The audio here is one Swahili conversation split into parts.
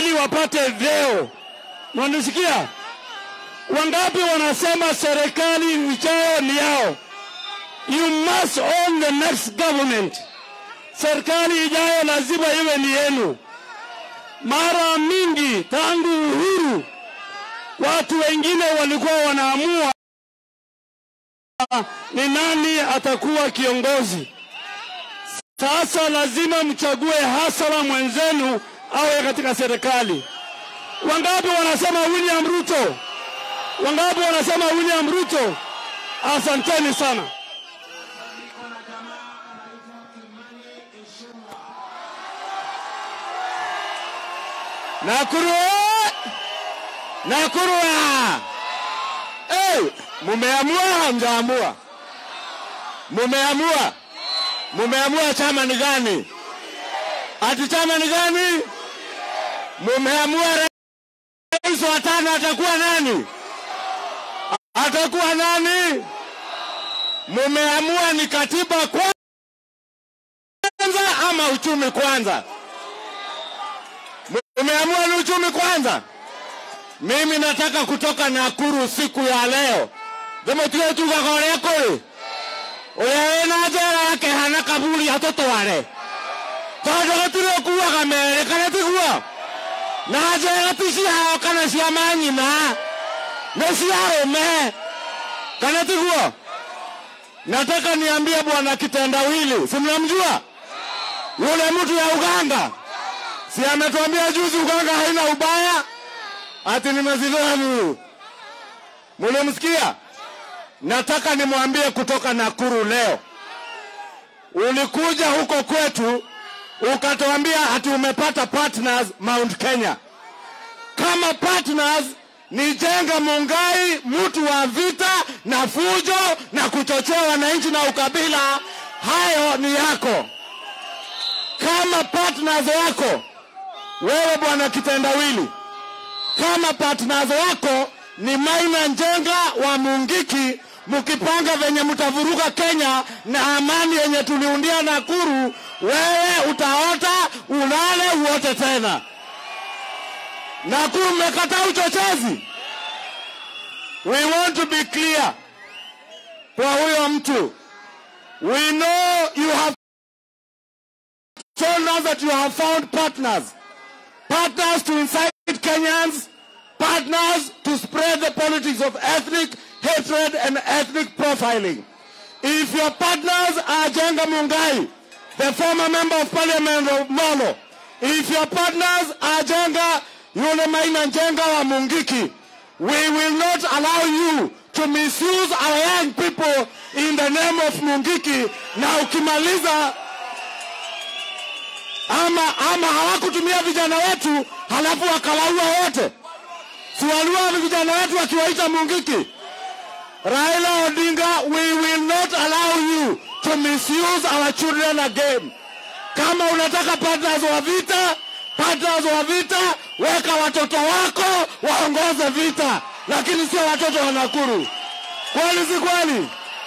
ili wapate vyeo. Mwanisikia? Wangapi wanasema serikali ijayo ni yao? You must own the next government. Serikali ijayo lazima iwe ni yenu. Mara mingi tangu uhuru, watu wengine walikuwa wanaamua ni nani atakuwa kiongozi. Sasa lazima mchague hasara mwenzenu awe katika serikali. Wangapi wanasema William Ruto? Wangapi wanasema William Ruto? Asanteni sana. Nakuru! Nakuru! Hey, mumeamua hamjaamua? Mumeamua? Mumeamua chama ni gani? Ati chama ni gani? Mumeamua rais wa tano atakuwa nani? Atakuwa nani? Mumeamua ni katiba kwanza ama uchumi kwanza? Mumeamua ni uchumi kwanza? Mimi nataka kutoka Nakuru siku ya leo thimutige tugaga uria kuri uria wina njera yake hana kaburi atutware tondu gutiri ukuaga mere kana tiguo na njera ti ciao kana cia manyina nĩ cia arũme kana tiguo nataka niambie bwana kitendawili si mnamjua yule mtu ya uganga si ametuambia juzi uganga haina ubaya ati nimezidhani. Mulimsikia? Nataka nimwambie kutoka Nakuru leo, ulikuja huko kwetu ukatuambia ati umepata partners Mount Kenya. Kama partners ni Jenga Mungai, mtu wa vita na fujo na kuchochea wananchi na ukabila, hayo ni yako. Kama partners wako wewe bwana kitendawili kama partners wako ni Maina Njenga wa Mungiki, mkipanga venye mtavuruga Kenya na amani yenye tuliundia Nakuru, wewe utaota ulale uote tena. Nakuru mmekataa uchochezi. We want to be clear kwa huyo mtu. We know you have told us that you have found partners. Partners to incite Kenyans, partners to spread the politics of ethnic hatred and ethnic profiling. If your partners are Jenga Mungai, the former member of parliament of Molo, if your partners are Jenga Yule Maina Njenga wa Mungiki, we will not allow you to misuse our young people in the name of Mungiki, na ukimaliza ama, ama hawakutumia vijana wetu halafu wakalaua wote, si waliua vijana wetu wakiwaita Mungiki. Raila Odinga, we will not allow you to misuse our children again. Kama unataka partners wa vita, partners wa vita, weka watoto wako waongoze vita, lakini sio watoto wa Nakuru. Kweli si kweli?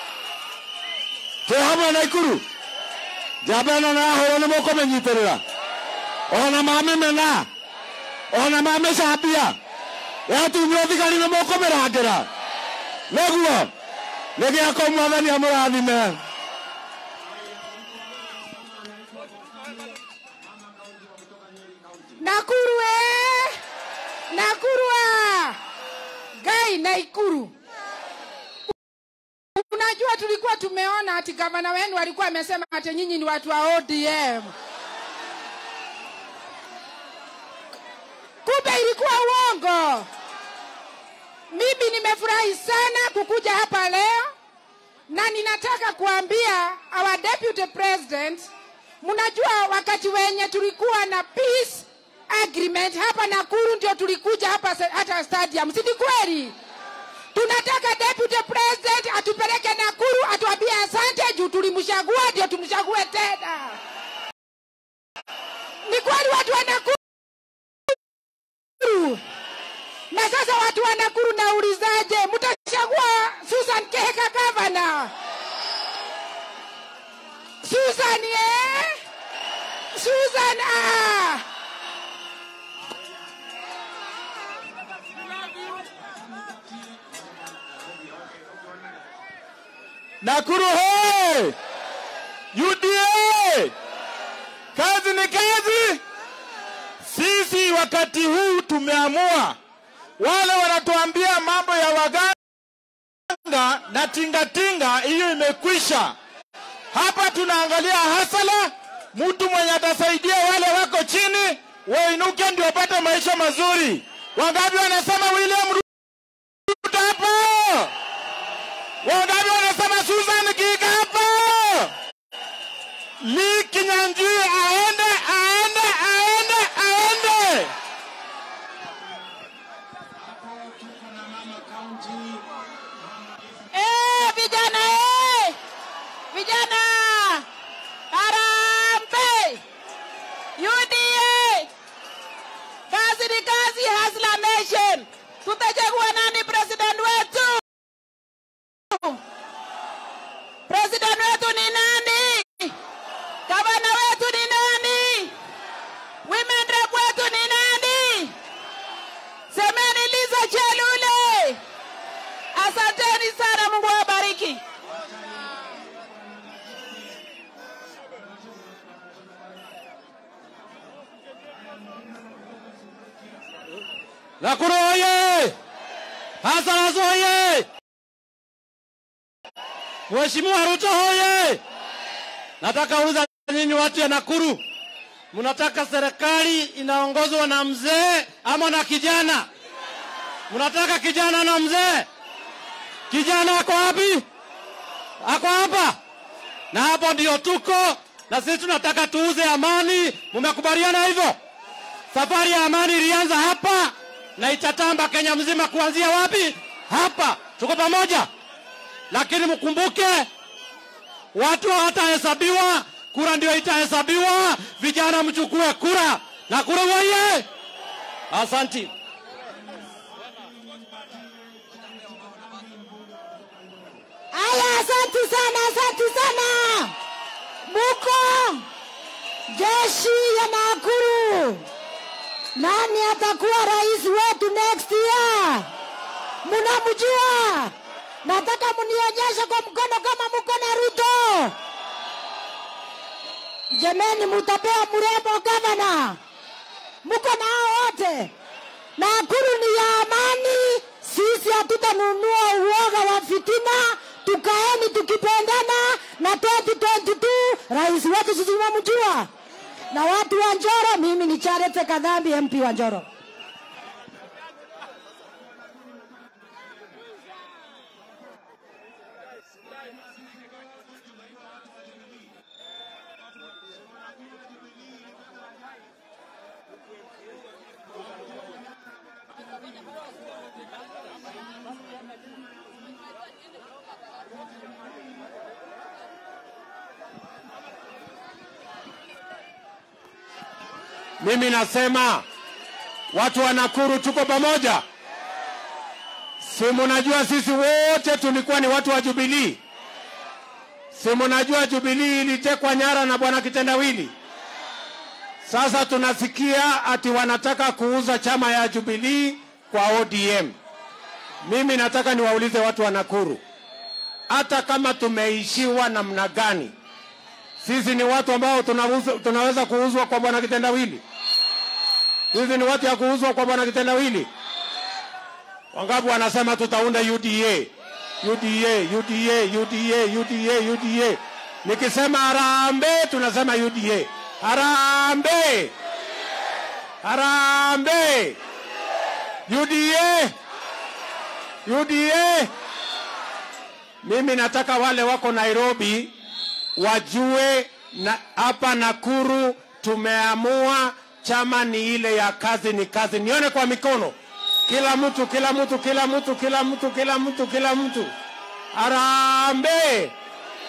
Tuhamwe Naikuru jabena nahũrwo nĩ mũkũmĩnyitĩrĩra ona mamĩmena ona mamĩcambia yatunywo thigari nĩ mũkũmĩrangĩra nĩguo nĩ gĩako mwathani amũrathime Nakuru eh! Nakuru ah! Gai Naikuru. Unajua tulikuwa tumeona ati gavana wenu alikuwa amesema ati nyinyi ni watu wa ODM. Kumbe ilikuwa uongo. Mimi nimefurahi sana kukuja hapa leo na ninataka kuambia our deputy president, mnajua wakati wenye tulikuwa na peace agreement hapa Nakuru, ndio tulikuja hapa se- hata stadium, si ni kweli? Tunataka deputy president atupeleke Nakuru, atuambie asante juu tulimchagua, ndio tumchague tena. Ni kweli watu wa Nakuru? Na sasa watu wa Nakuru naulizaje, mtachagua Susan Keheka gavana? Susan eh? Susan ah! Nakuru hoye! UDA! Kazi ni kazi. Sisi wakati huu tumeamua, wale wanatuambia mambo ya waganga na tingatinga, hiyo imekwisha. Hapa tunaangalia hasala, mtu mwenye atasaidia wale wako chini wainuke, ndio wapate maisha mazuri. Wangapi wanasema William Ruto hapo? Wangapi wanasema Susan Kika hapo? Lee Kinyanjui aende, aende, aende, aende. Eh, vijana eh! Vijana! Harambee! UDA! Kazi ni kazi, Hustler Nation. Tutachagua nani president wetu? President wetu ni nani? Gavana wetu ni nani? Women rep wetu ni nani? Semeni Liza Chelule. Asanteni sana, Mungu awabariki. Nakuru oye! Hasarazo oye! Mheshimiwa Ruto hoye! Nataka uliza nyinyi watu ya Nakuru, mnataka serikali inaongozwa na mzee ama na kijana? Mnataka kijana na mzee? Kijana ako wapi? Ako hapa, na hapo ndio tuko na sisi. Tunataka tuuze amani. Mmekubaliana hivyo? Safari ya amani ilianza hapa na itatamba Kenya mzima. Kuanzia wapi? Hapa. Tuko pamoja, lakini mkumbuke, watu hawatahesabiwa, kura ndio itahesabiwa. Vijana mchukue kura na kura waye. Asanti. Aya, asante sana, asante sana. Muko jeshi ya Nakuru, nani atakuwa rais wetu next year? Munamjua? Nataka munionyeshe kwa mkono kama muko na Ruto. Jameni, mutapewa mrembo gavana, muko nao wote. Nakuru ni ya amani, sisi hatutanunua uoga wa fitina. Tukaeni tukipendana na 2022 rais wetu sisi tunamjua, na watu wa Njoro. Mimi ni Charity Kadhambi, MP wa Njoro. Mimi nasema watu wa Nakuru tuko pamoja. Si munajua sisi wote tulikuwa ni watu wa Jubilii? Si munajua Jubilii ilitekwa nyara na bwana Kitendawili? Sasa tunasikia ati wanataka kuuza chama ya Jubilii kwa ODM. Mimi nataka niwaulize watu wa Nakuru, hata kama tumeishiwa namna gani, sisi ni watu ambao tunaweza, tunaweza kuuzwa kwa bwana Kitendawili? Sisi ni watu ya kuuzwa kwa bwana Kitendawili? Wangapi wanasema tutaunda UDA? UDA, UDA, UDA, UDA, UDA. Nikisema harambee tunasema UDA. Harambee. Harambee. UDA. UDA. Mimi nataka wale wako Nairobi wajue na hapa Nakuru tumeamua chama ni ile ya kazi ni kazi. Nione kwa mikono, kila mtu, kila mtu, kila mtu, kila mtu, kila mtu, kila mtu. Harambee!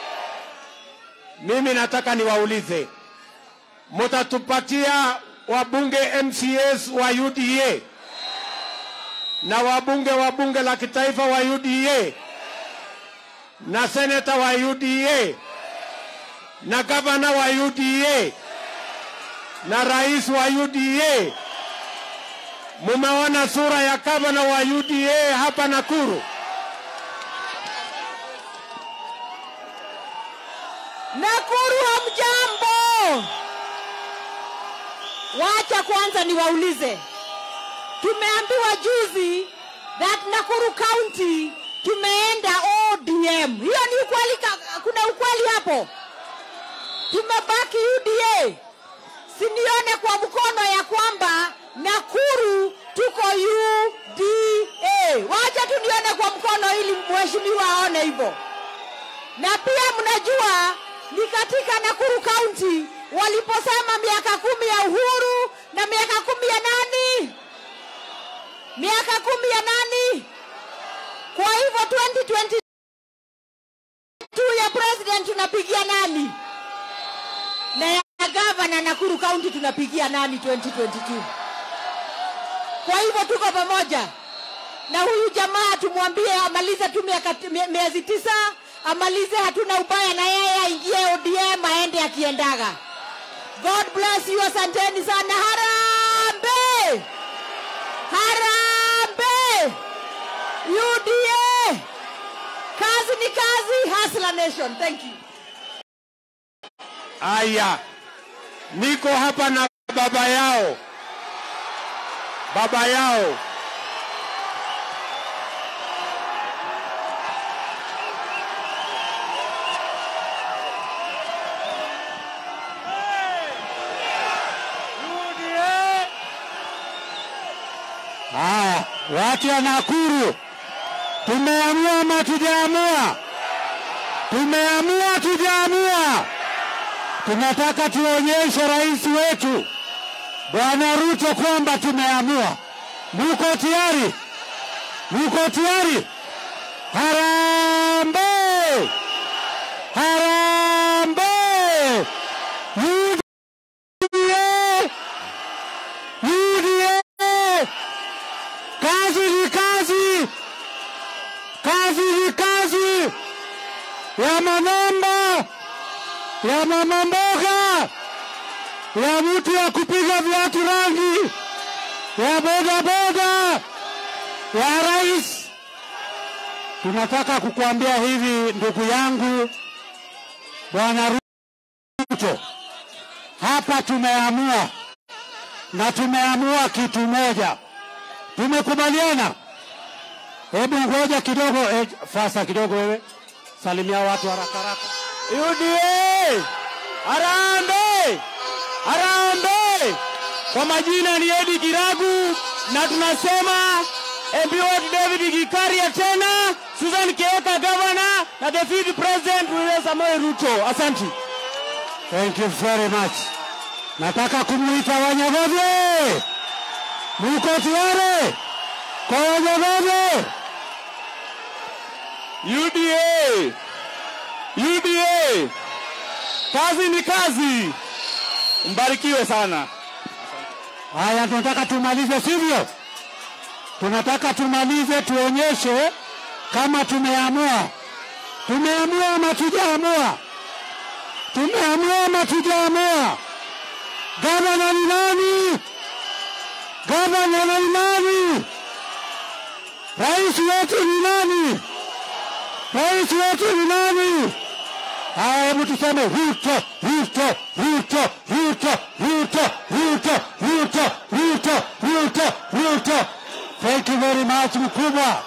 Mimi nataka niwaulize, mutatupatia wabunge MCAs wa UDA na wabunge wa bunge la kitaifa wa UDA na seneta wa UDA na gavana wa UDA na rais wa UDA. Mumeona sura ya gavana wa UDA hapa Nakuru. Nakuru hamjambo? Wacha kwanza niwaulize, tumeambiwa juzi that Nakuru County tumeenda ODM. Hiyo ni ukweli? ka- Kuna ukweli hapo? Tumebaki UDA. Sinione kwa mkono ya kwamba Nakuru tuko UDA. Wacha tu nione kwa mkono ili mheshimiwa aone hivyo na pia mnajua ni katika Nakuru County waliposema miaka kumi ya uhuru na miaka kumi ya nani, miaka kumi ya nani. Kwa hivyo 2022 ya president tunapigia nani, na ya gavana Nakuru County tunapigia nani 2022? Kwa hivyo tuko pamoja na huyu jamaa tumwambie amalize tu miaka mie- miezi tisa amalize, hatuna ubaya na yeye, aingie ODM aende akiendaga. God bless you, asanteni sana. Harambe, harambe, UDA, kazi ni kazi. Hustler Nation, thank you. Aya, niko hapa na baba yao, baba yao Haya, watu wa Nakuru, tumeamua ama tujaamua? Tumeamua, tujaamua? Tunataka tuonyeshe rais wetu Bwana Ruto kwamba tumeamua. Muko tayari? Muko tayari? Harambee! Harambee! UDA! UDA! Kazi ni kazi, kazi ni kazi ya manamba ya mama mboga, ya mtu ya kupiga viatu rangi, ya boda boda, ya rais. Tunataka kukuambia hivi, ndugu yangu bwana Ruto, hapa tumeamua na tumeamua kitu moja, tumekubaliana. Hebu ngoja kidogo, eh, fasa kidogo, wewe salimia watu haraka haraka. UDA Harambee! Harambee! Kwa majina ni Edi Kiragu na tunasema MP wetu David Gikaria tena, Susan Kieka governor na the fifth president William Samoei Ruto. Asante. Thank you very much. Nataka kumuita Wanyagove. Muko tayari kwa Wanyagove? UDA UDA, kazi ni kazi. Mbarikiwe sana. Haya, tunataka tumalize, sivyo? Tunataka tumalize, tuonyeshe kama tumeamua. Tumeamua ama tujaamua? Tumeamua ama tujaamua? Gavana ni nani? Gavana ni nani? Rais wetu ni nani? Rais wetu ni nani? Haya, hebu tuseme Ruto, Ruto, Ruto, Ruto, Ruto, Ruto, Ruto, Ruto, Ruto, Ruto. Thank you very much mkubwa.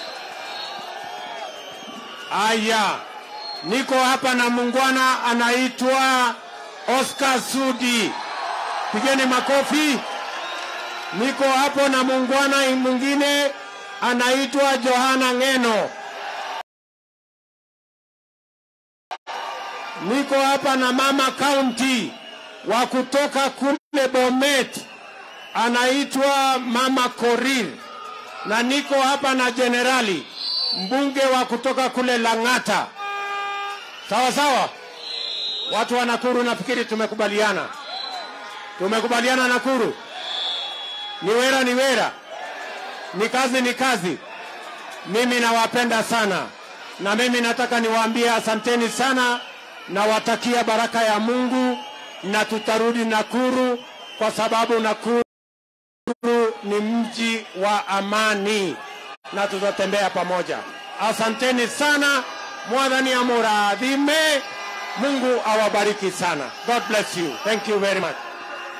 Aya, niko hapa na muungwana anaitwa Oscar Sudi, pigeni makofi. Niko hapo na muungwana mwingine anaitwa Johana Ngeno. Niko hapa na mama county wa kutoka kule Bomet, anaitwa mama Korir, na niko hapa na jenerali mbunge wa kutoka kule Lang'ata. Sawa sawa, watu wa Nakuru, nafikiri tumekubaliana, tumekubaliana Nakuru. Ni wera ni wera, ni kazi ni kazi. Mimi nawapenda sana, na mimi nataka niwaambie asanteni sana nawatakia baraka ya Mungu na tutarudi Nakuru kwa sababu Nakuru ni mji wa amani na tutatembea pamoja. Asanteni sana, mwathani amuradhime Mungu awabariki sana. God bless you. Thank you very much.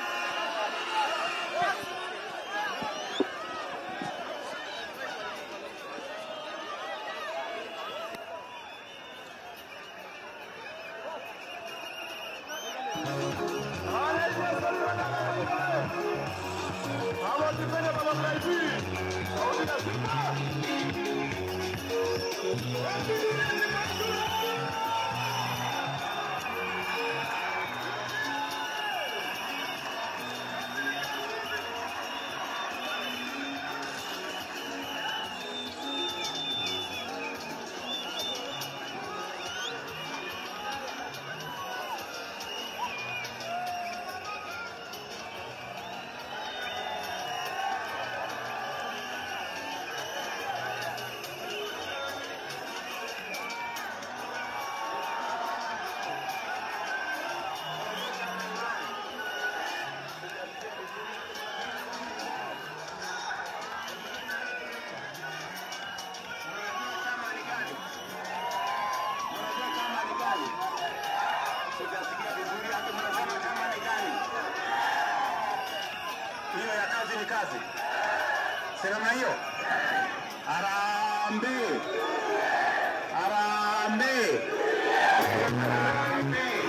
hiyo ya kazi ni kazi, si namna hiyo? Harambee, harambee, harambee.